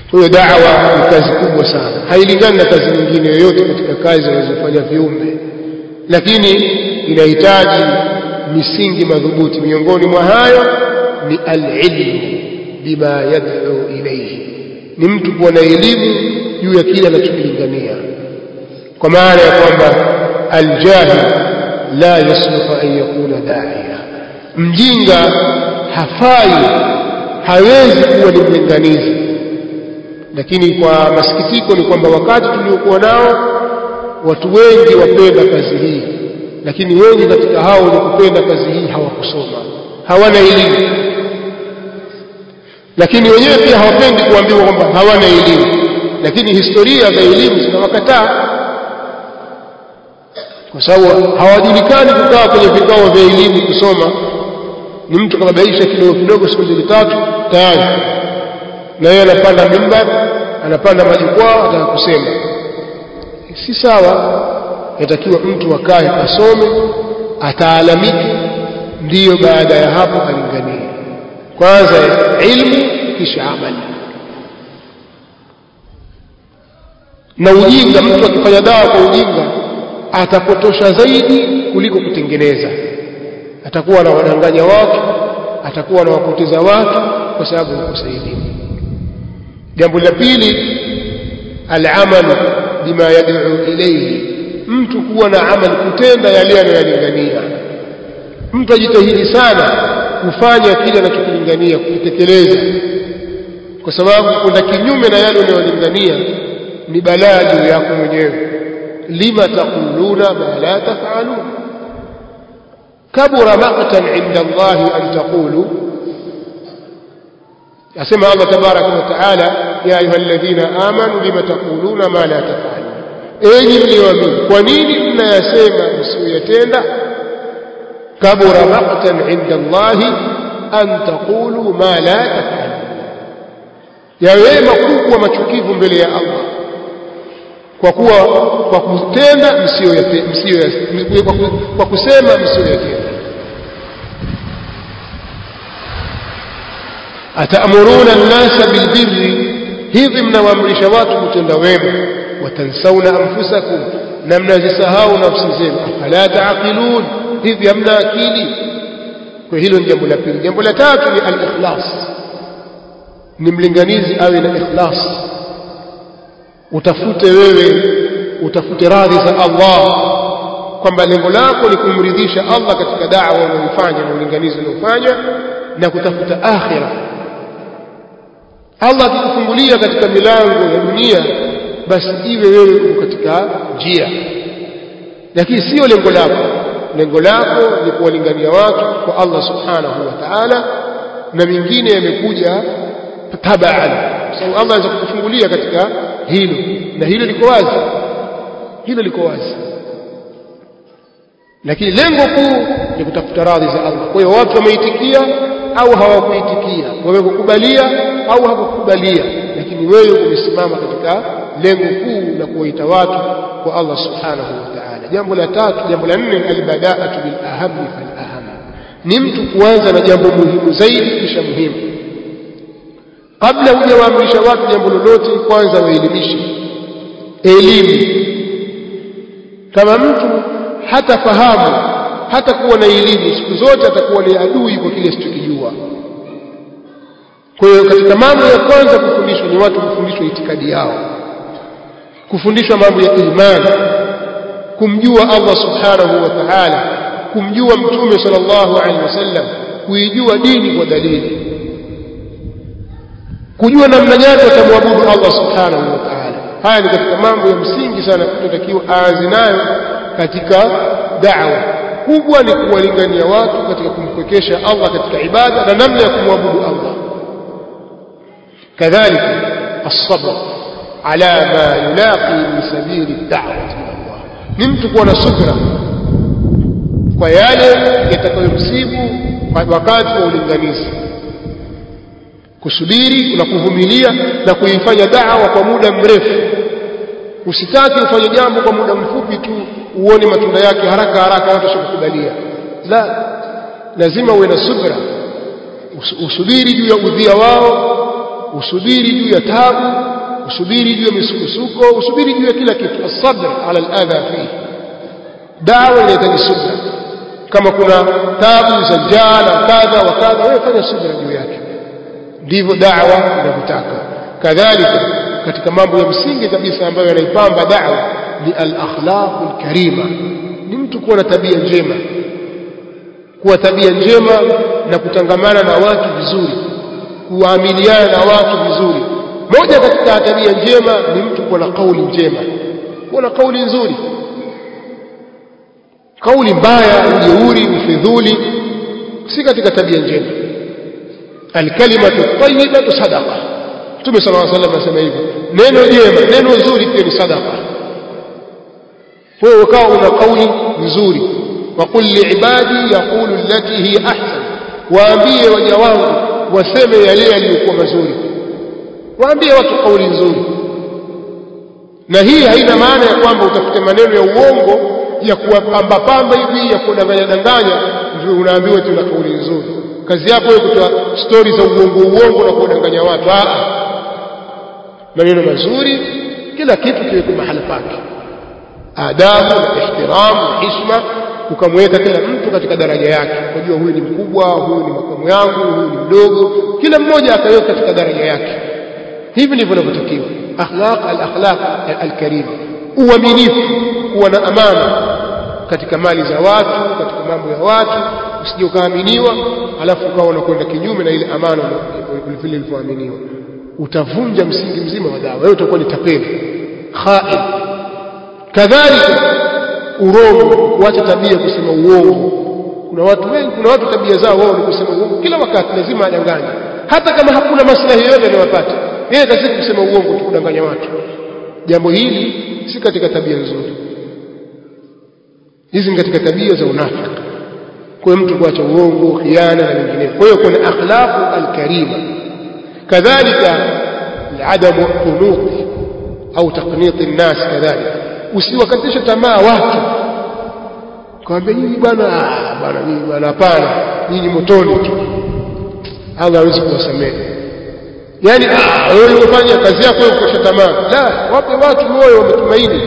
kwa hiyo da'wa ni kazi kubwa sana hailingani na kazi nyingine yoyote katika kazi zinazofanya viumbe lakini inahitaji misingi madhubuti miongoni mwa hayo ni alilmu bima yad'u ilayhi ni mtu kuwa na elimu juu ya kile anachokilingania kwa maana ya kwamba aljahil la yasluhu an yakuna da'iya mjinga hafai hawezi kuwa ni mlinganizi lakini kwa masikitiko ni kwamba wakati tuliokuwa nao watu wengi wapenda kazi hii lakini wengi katika hao wenye kupenda kazi hii hawakusoma hawana elimu lakini wenyewe pia hawapendi kuambiwa kwamba hawana elimu lakini historia za elimu zinawakataa kwa sababu hawajulikani kukaa kwenye vikao vya elimu kusoma ni mtu kababaisha kidogo kidogo siku mbili tatu tayari na yeye anapanda mimbar anapanda majukwaa ataka kusema si sawa yatakiwa mtu akae asome ataalamike ndiyo baada ya hapo alinganie kwanza ilmu kisha amali na ujinga mtu akifanya dawa kwa ujinga atapotosha zaidi kuliko kutengeneza atakuwa anawadanganya watu atakuwa anawapoteza watu kwa sababu ya elimu jambo la pili al-amal bima yad'u ilayhi mtu kuwa na amali kutenda yale anayoyalingania mtu ajitahidi sana kufanya kile anachokilingania kukitekeleza kwa sababu kwenda kinyume na yale unayolingania ni balaa juu yako mwenyewe lima taquluna ma la taf'alun kabura maqtan 'inda Allah an taqulu asema Allah tabaraka wa taala ya ayyuhalladhina amanu lima taquluna ma la taf'alun enyi mlioamini kwa nini mnayasema msiyoyatenda kabura maqtan 'inda Allah an taqulu ma la taf'alun yawe makubwa machukivu mbele ya Allah kwa kuwa kwa kutenda msio kwa kusema msiyoyatenda atamuruna an-nasa bilbirri hivi mnawaamrisha watu kutenda wema watansauna anfusakum na mnazisahau nafsi zenu afala taaqilun hivi hamna akili kwa hilo ni jambo la pili jambo la tatu ni al-ikhlas ni mlinganizi awe na ikhlas utafute wewe utafute radhi za Allah kwamba lengo lako ni kumridhisha Allah katika da'wa unayofanya na ulinganizi unaofanya na kutafuta akhira Allah akikufungulia katika milango ya dunia basi iwe wewe uko katika njia lakini sio lengo lako lengo lako ni kuwalingania watu kwa Allah subhanahu wa ta'ala na mingine yamekuja tabaan sababu Allah anaweza kukufungulia katika hilo na hilo liko wazi hilo liko wazi lakini lengo kuu ni kutafuta radhi za Allah kwa hiyo watu wameitikia au hawakuitikia wamekukubalia au hawakukubalia lakini wewe umesimama katika lengo kuu la kuwaita watu kwa Allah subhanahu wa ta'ala jambo la tatu jambo la nne albada'atu bil aham fal aham ni mtu kuanza na jambo muhimu zaidi kisha muhimu kabla hujawaamrisha watu jambo lolote kwanza waelimishe elimu kama mtu hatafahamu hata kuwa na elimu siku zote atakuwa ni adui kwa kile asichokijua kwa hiyo katika mambo ya kwanza kufundishwa ni watu kufundishwa itikadi yao kufundishwa mambo ya imani kumjua Allah subhanahu wa ta'ala kumjua mtume sallallahu alaihi wasallam kuijua dini kwa dalili kujua namna gani watamwabudu Allah subhanahu wa ta'ala haya ni katika mambo ya msingi sana tunatakiwa aanze nayo katika da'wa kubwa ni kuwalingania watu katika kumpwekesha Allah katika ibada na namna ya kumwabudu Allah kadhalika as-sabr ala ma yulaqi min sabili ad-da'wati ila Allah ni mtu kuwa na subra kwa yale yatakayomsibu wakati wa ulinganizi kusubiri na kuvumilia na kuifanya da'wa kwa muda mrefu usitaki ufanye jambo kwa muda mfupi tu uone matunda yake haraka haraka watu wasikukubalia la lazima uwe na subra usubiri juu ya udhia wao usubiri juu ya tabu usubiri juu ya misukosuko usubiri juu ya kila kitu asabr ala aladha fihi dawa inahitaji subra kama kuna tabu za njaa na kadha wa kadha wewe fanya subra juu yake ndivyo dawa inavyotaka kadhalika katika mambo ya msingi kabisa ambayo yanaipamba dawa ni al-akhlaqul karima ni mtu kuwa na tabia njema kuwa tabia njema na kutangamana na watu vizuri kuamiliana na watu vizuri moja katika tabia njema ni mtu kuwa na kauli njema kuwa na kauli nzuri kauli mbaya ujeuri ufidhuli si katika tabia njema alkalimatu tayyibatu sadaqa Mtume صلى الله عليه وسلم anasema hivyo neno jema neno zuri pia ni sadaqa wewe ukawa una kauli nzuri وقل لعبادي يقول التي هي احسن waambie waja wangu waseme yale yaliyokuwa mazuri waambie watu kauli nzuri na hii haina maana ya kwamba utafute maneno ya uongo ya kuwapamba pamba hivi ya kudanganya danganya ndio unaambiwa tuna kauli nzuri kazi yako wewe kutoa stori za uongo uongo na kuwadanganya watu ah maneno mazuri kila kitu kiwekwe mahala pake adabu na ihtiramu na hishma ukamweka kila mtu katika daraja yake unajua huyu ni mkubwa huyu ni makamu yangu huyu ni mdogo kila mmoja akaweka katika daraja yake hivi ndivyo inavyotakiwa akhlaq al-akhlaq al-karima uaminifu kuwa na amana katika mali za watu katika mambo ya watu usije ukaaminiwa alafu ukawa unakwenda kinyume na ile amana vile ilivyoaminiwa utavunja msingi mzima wa dawa wewe utakuwa ni tapeli khaib kadhalika urongo kuacha tabia kusema uongo kuna watu wengi kuna watu tabia zao wao ni kusema uongo kila wakati lazima adanganye hata kama hakuna maslahi yoyote anayopata yeye kazi kusema uongo tu kudanganya watu jambo hili si katika tabia nzuri hizi ni katika tabia za unafiki kwa mtu kuacha uongo khiana na mengineyo kwa hiyo kuna akhlaqu alkarima kadhalika adamu qunut au taqnit الناس kadhalika usiwakatishe tamaa watu kwambia nyinyi bwana bwana nyinyi bwana hapana nyinyi motoni tu Allah hawezi kuwasamehe yani wewe umefanya kazi yako wewe kukosha tamaa la wape watu moyo wametumaini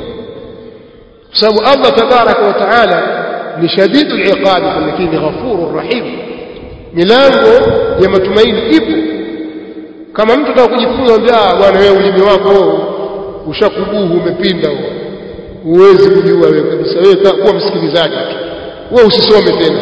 kwa sababu Allah tabaraka wa taala ni shadidul iqab lakini ghafurur rahim milango ya matumaini ipo kama mtu anataka kujifunza ambia bwana wewe ulimi wako ushakubuhu umepinda huwezi kujua wewe kabisa wewe kuwa msikilizaji tu wewe usisome tena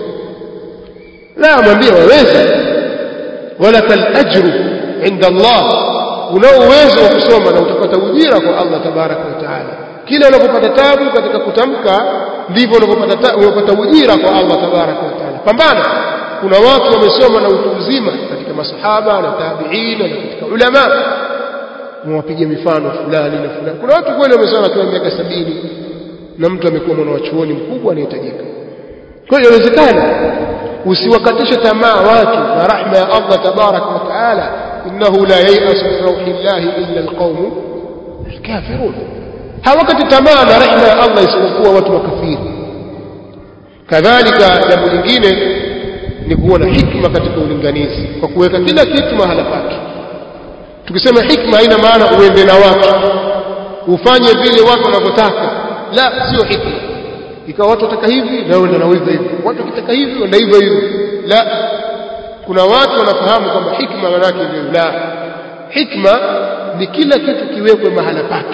la mwambie waweza walakal ajru inda Allah unao uwezo wa kusoma na utapata ujira kwa Allah tabaraka wa taala kila unapopata tabu katika kutamka ndivyo unapopata unapata ujira kwa Allah tabaraka wa taala pambana kuna watu wamesoma na utu uzima katika masahaba na tabiina na katika ulama mwapiga mifano fulani na fulani kuna watu kweli wamesoma kwa miaka sabini na mtu amekuwa mwana wa chuoni mkubwa anahitajika kwa hiyo inawezekana usiwakatishe tamaa watu na rahma ya Allah tabarak wa taala innahu la yai'asu min rauhillahi illa alqawm alkafirun hawakati tamaa na rahma ya Allah isipokuwa watu makafiri kadhalika jambo lingine ni kuwa na hikma katika ulinganizi kwa kuweka kila kitu mahala pake tukisema hikma haina maana uende na watu ufanye vile watu wanavyotaka la sio hikma ikawa watu wataka hivi na wewe ndio hivyo hivyo watu wakitaka hivi wenda hivyo hivyo la kuna watu wanafahamu kwamba hikma maana yake ndio la hikma ni kila kitu kiwekwe mahala pake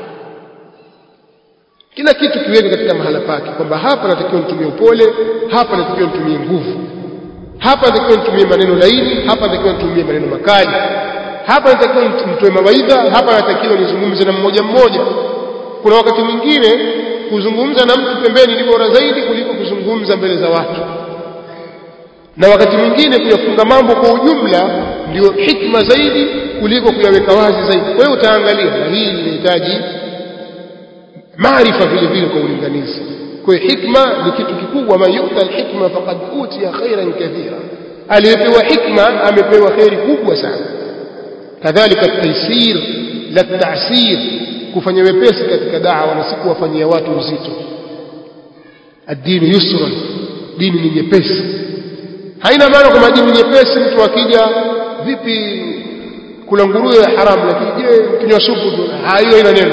kila kitu kiwekwe katika mahala pake kwamba hapa natakiwa nitumie upole hapa natakiwa nitumie nguvu hapa natakiwa nitumie maneno laini hapa natakiwa nitumie maneno makali hapa natakiwa nitoe mawaidha hapa natakiwa nizungumze na mmoja mmoja kuna wakati mwingine kuzungumza na mtu pembeni ni bora zaidi kuliko kuzungumza mbele za watu na wakati mwingine kuyafunga mambo kwa ujumla ndio hikma zaidi kuliko kuyaweka wazi zaidi kwa hiyo utaangalia na hii inahitaji maarifa vile vile kwa ulinganizi kwa hiyo hikma ni kitu kikubwa man yuta alhikma faqad utiya khairan kathira aliyepewa hikma amepewa khairi kubwa sana kadhalika taysir la ta'sir kufanya wepesi katika da'wa na si kuwafanyia watu uzito ad-dini yusra dini ni nyepesi haina maana kwamba dini nyepesi mtu akija vipi kula nguruwe ya haramu lakini je kinywa supu tu hiyo ina neno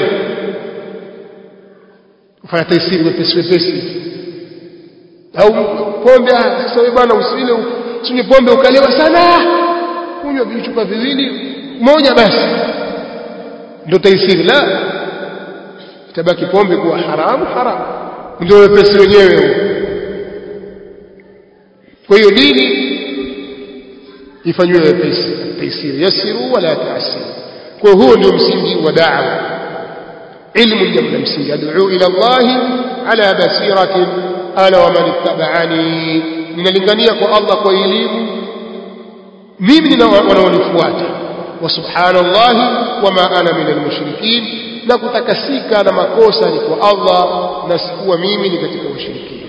kufanya taisiri wepesi wepesi au pombe sasa wewe bwana usile usinywe pombe ukalewa sana kunywa vichupa viwili moja basi ndio taisiri la itabaki pombe kuwa haramu haramu ndio wepesi wenyewe huo kwa hiyo dini ifanywe wepesi taisiri yasiru wala taasiru kwa huo ndio msingi wa da'wa ilmu jambo la msingi ad'u ila Allah ala basiratin ana wa man ittaba'ani ninalingania kwa Allah kwa elimu mimi na wanaonifuata wa subhanallahi wama ana min almushrikin na kutakasika na makosa ni kwa Allah na sikuwa mimi ni katika washirikina